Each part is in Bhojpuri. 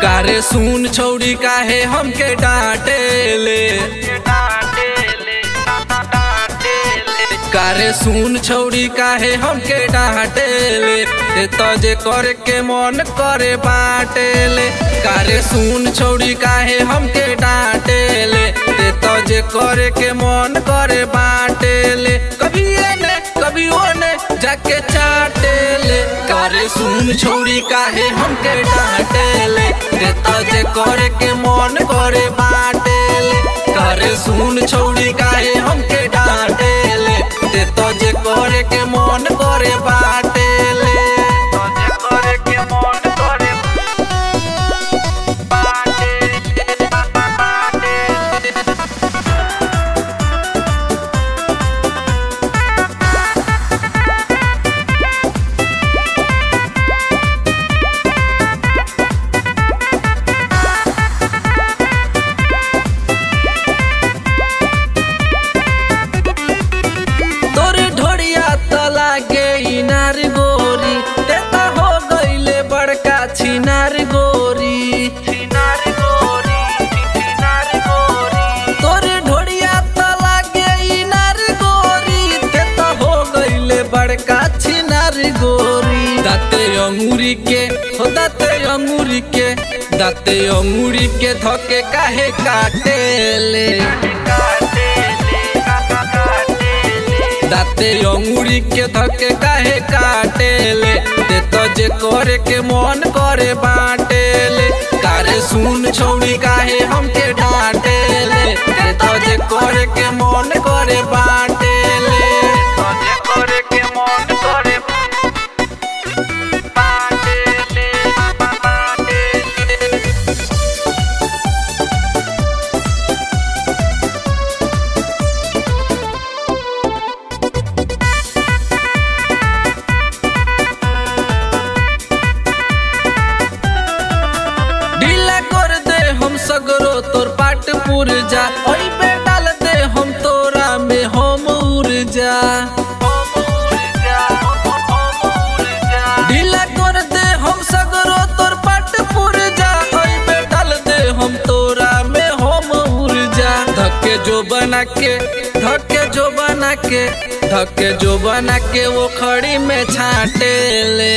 कारे सुन छौड़ी काहे हमके डांटे ले कारे सुन छौड़ी काहे हमके डांटे ले ते तजे करे के मन करे बाटे ले कारे सुन छौड़ी काहे हमके डांटे ले ते तजे करे के मन करे बाटे ले कभी एने कभी ओने जाके चाटे ले कारे सुन छौड़ी काहे हमके डांटे ले ते तजे करे के मन करे बाटे ले कारे सुन छौड़ी काहे हमके डांटे ले ते तजे करे के मन करे बाटे ले तजे करे के मन करे बाटे ले बाटे ले तोर ढोड़िया त लागे इनार गोरी ते त हो गईले बड़का छिनार गोरी छिनार गोरी छिनार गोरी तोर ढोड़िया त लागे इनार गोरी ते त हो गईले बड़का छिनार गोरी दाते अंगूरी के हो दाते अंगूरी के दाते अंगूरी के धके काहे काटे ले दाते अंगूरी के धके काहे काटे ले ते तो जे करे के मन करे बाटे ले कारे सुन छौड़ी काहे हमके डांटे ले ते तो जे करे के मन करे बाटे ले तो जे करे के मन करे बाटे ले बाटे ले ढीला कर दे हम सगरो तोर पाट पुरजा ओई पे डाल दे हम तोरा में हम ऊर्जा ढीला कर दे हम सगरो तोर पाट पुरजा ओई पे डाल दे हम तोरा में हम ऊर्जा धक्के जो बना के धक्के जो बना के धक्के जो बना के वो खड़ी में छाटे ले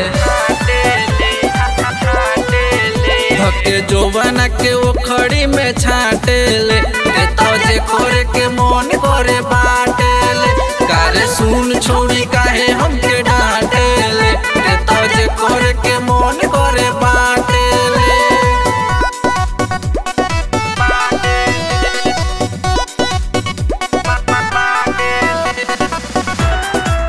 धक्के जो बना के वो खड़ी में छाटे ले ते तोजे करे के मन करे बाटे ले कारे सुन छोड़ी काहे हमके डांटे ले ते तोजे करे के मन करे बाटे ले बाटे ले बाटे ले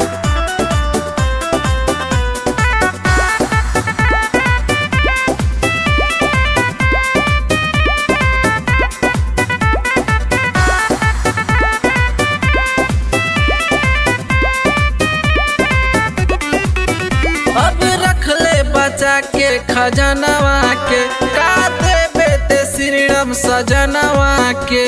अब रख ले बचा के खजनवा के का देबे ते श्री राम सजनवा के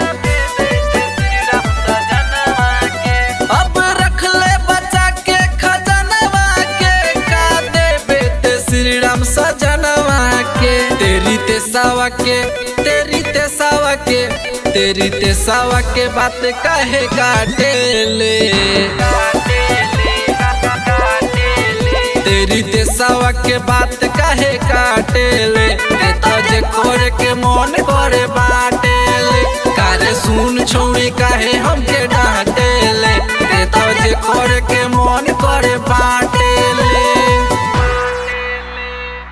अब रख ले बचा के खजनवा के का देबे ते श्री राम सजनवा के तेरी ते सावा के तेरी ते सावा के तेरी ते सावा के बात काहे काटे ले तेरी देसावा के बात काहे काटे ले ते तजे करे के मन करे बाटे ले कारे सुन छोड़ी काहे हमके डांटे ले ते तजे करे के